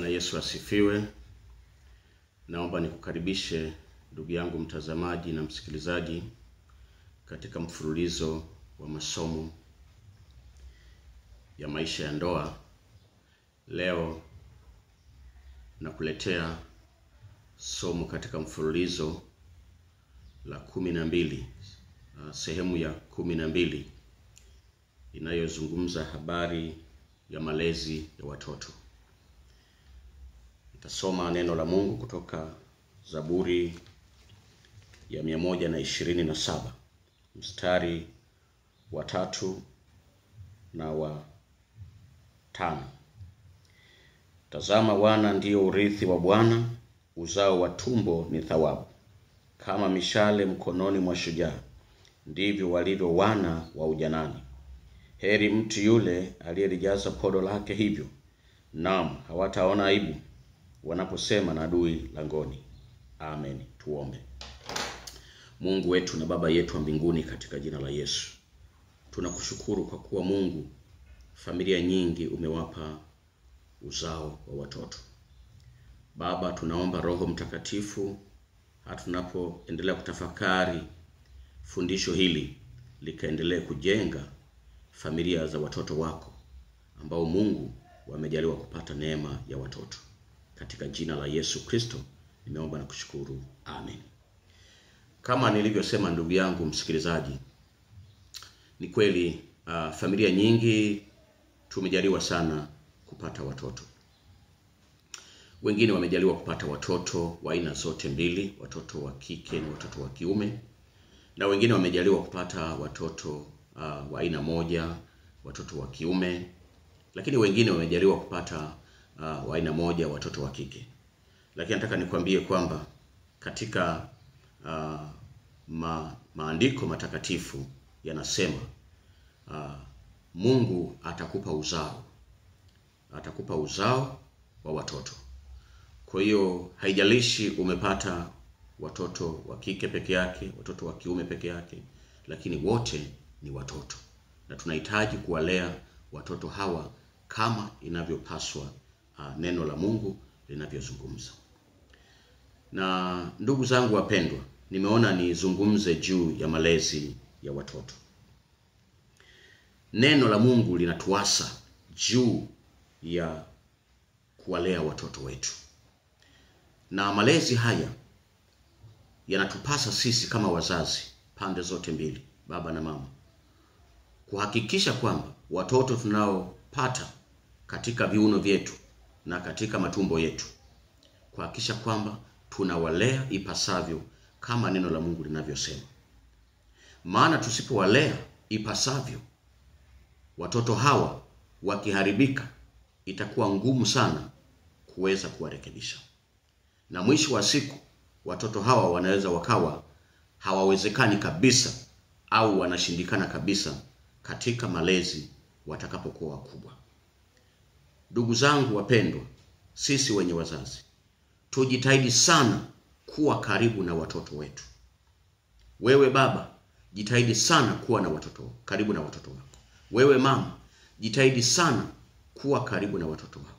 Bwana Yesu asifiwe. Naomba nikukaribishe ndugu yangu mtazamaji na msikilizaji katika mfululizo wa masomo ya maisha ya ndoa. Leo nakuletea somo katika mfululizo la kumi na mbili, uh, sehemu ya kumi na mbili inayozungumza habari ya malezi ya watoto. Nitasoma neno la Mungu kutoka Zaburi ya mia moja na ishirini na saba mstari wa tatu na wa tano. Tazama, wana ndiyo urithi wa Bwana, uzao wa tumbo ni thawabu. Kama mishale mkononi mwa shujaa, ndivyo walivyo wana wa ujanani. Heri mtu yule aliyelijaza podo lake hivyo, naam, hawataona aibu wanaposema na adui langoni. Amen. Tuombe. Mungu wetu na Baba yetu wa mbinguni, katika jina la Yesu tunakushukuru kwa kuwa Mungu, familia nyingi umewapa uzao wa watoto. Baba, tunaomba Roho Mtakatifu hata tunapoendelea kutafakari fundisho hili likaendelee kujenga familia za watoto wako ambao Mungu wamejaliwa kupata neema ya watoto. Katika jina la Yesu Kristo nimeomba na kushukuru, amen. Kama nilivyosema, ndugu yangu msikilizaji, ni kweli uh, familia nyingi tumejaliwa sana kupata watoto. Wengine wamejaliwa kupata watoto wa aina zote mbili, watoto wa kike na watoto wa kiume, na wengine wamejaliwa kupata watoto uh, wa aina moja, watoto wa kiume, lakini wengine wamejaliwa kupata uh, wa aina moja, watoto wa kike. Lakini nataka nikwambie kwamba katika uh, ma, maandiko matakatifu yanasema uh, Mungu atakupa uzao, atakupa uzao wa watoto. Kwa hiyo haijalishi umepata watoto wa kike peke yake, watoto wa kiume peke yake, lakini wote ni watoto, na tunahitaji kuwalea watoto hawa kama inavyopaswa uh, neno la Mungu linavyozungumza. Na ndugu zangu wapendwa, nimeona nizungumze juu ya malezi ya watoto. Neno la Mungu linatuasa juu ya kuwalea watoto wetu, na malezi haya yanatupasa sisi kama wazazi, pande zote mbili, baba na mama, kuhakikisha kwamba watoto tunaopata katika viuno vyetu na katika matumbo yetu, kuhakikisha kwamba tunawalea ipasavyo kama neno la Mungu linavyosema. Maana tusipowalea ipasavyo, watoto hawa wakiharibika, itakuwa ngumu sana kuweza kuwarekebisha, na mwisho wa siku watoto hawa wanaweza wakawa hawawezekani kabisa au wanashindikana kabisa katika malezi watakapokuwa wakubwa. Ndugu zangu wapendwa, sisi wenye wazazi tujitahidi sana kuwa karibu na watoto wetu. Wewe baba, jitahidi sana kuwa na watoto karibu na watoto wako. Wewe mama, jitahidi sana kuwa karibu na watoto wako.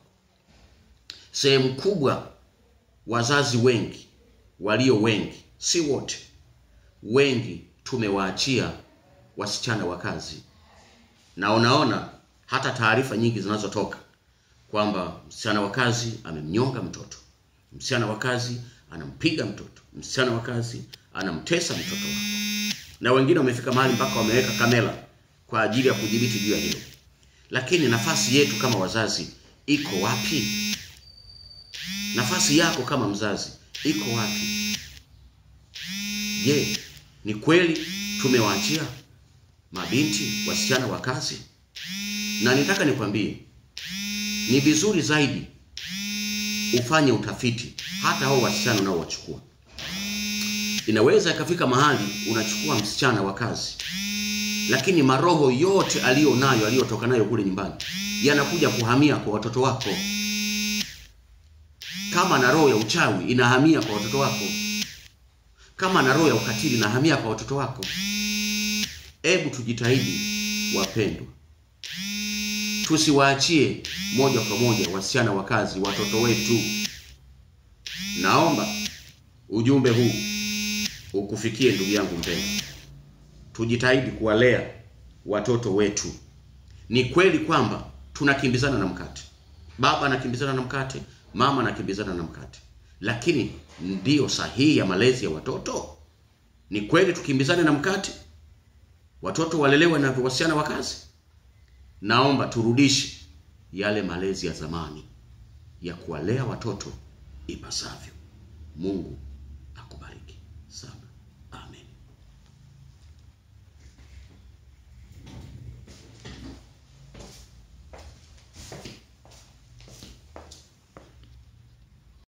Sehemu kubwa, wazazi wengi walio wengi, si wote, wengi tumewaachia wasichana wa kazi, na unaona hata taarifa nyingi zinazotoka kwamba msichana wa kazi amemnyonga mtoto, msichana wa kazi anampiga mtoto, msichana wa kazi anamtesa mtoto wako, na wengine wamefika mahali mpaka wameweka kamera kwa ajili ya kudhibiti juu ya hilo. Lakini nafasi yetu kama wazazi iko wapi? Nafasi yako kama mzazi iko wapi? Je, ni kweli tumewaachia mabinti wasichana wa kazi? Na nitaka nikwambie ni vizuri zaidi ufanye utafiti hata hao wasichana unaowachukua. Inaweza ikafika mahali unachukua msichana wa kazi, lakini maroho yote aliyo nayo aliyotoka nayo kule nyumbani yanakuja kuhamia kwa watoto wako. Kama na roho ya uchawi inahamia kwa watoto wako, kama na roho ya ukatili inahamia kwa watoto wako. Hebu tujitahidi wapendwa, tusiwaachie moja kwa moja wasichana wa kazi, watoto wetu. Naomba ujumbe huu ukufikie ndugu yangu mpendwa, tujitahidi kuwalea watoto wetu. Ni kweli kwamba tunakimbizana na mkate, baba anakimbizana na mkate, mama anakimbizana na mkate, lakini ndiyo sahihi ya malezi ya watoto? Ni kweli tukimbizane na mkate, watoto walelewe na wasichana wa kazi? Naomba turudishe yale malezi ya zamani ya kuwalea watoto ipasavyo. Mungu akubariki sana.